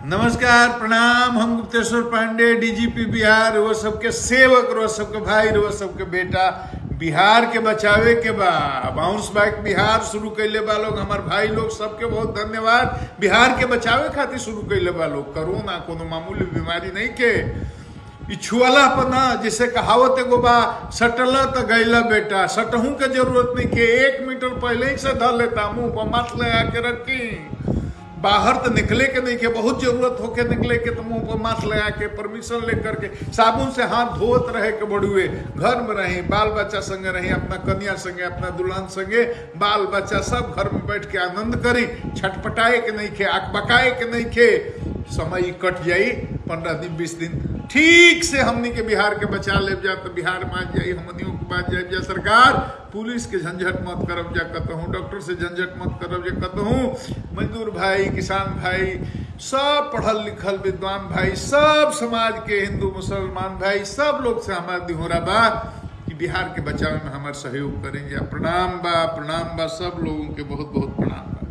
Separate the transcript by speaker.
Speaker 1: नमस्कार प्रणाम हम गुप्तेश्वर पांडे डीजीपी बिहार वो सबके सेवक रो सबके भाई रो सबके बेटा बिहार के बचावे के बा बाउंस बैक बिहार शुरू कैले बा लोग हमार भाई लोग सबके बहुत धन्यवाद बिहार के बचावे खातिर शुरू कैले बा लोग कोरोना कोनो मामूली बीमारी नहीं के ई छुअला पर ना जैसे कहावत एगो बा सटला तो गैला बेटा सटहू के जरूरत नहीं के एक मीटर पहले ही से धर लेता मुंह पर मास्क लगा के रखी बाहर तो निकले के नहीं के बहुत जरूरत होके निकले के तो मुंह पर मास्क लगा के परमिशन लेकर के साबुन से हाथ धोत रहे के बड़ुए घर में रही बाल बच्चा संगे रही अपना कन्या संगे अपना दुल्हन संगे बाल बच्चा सब घर में बैठ के आनंद करी छटपटाए के नहीं खे अकबकाए के नहीं खे समय कट जाई पंद्रह दिन बीस दिन ठीक से हमनी के बिहार के बचा ले जा तो बिहार में आ जाई हमनियों के बाद जाए जा सरकार पुलिस के झंझट मत करब जा कहूँ डॉक्टर से झंझट मत करब जा कहूँ मजदूर भाई किसान भाई सब पढ़ल लिखल विद्वान भाई सब समाज के हिंदू मुसलमान भाई सब लोग से हमारा दिहोरा बा कि बिहार के बचाव में हमारे सहयोग करेंगे प्रणाम बा प्रणाम बा सब लोगों के बहुत बहुत प्रणाम बा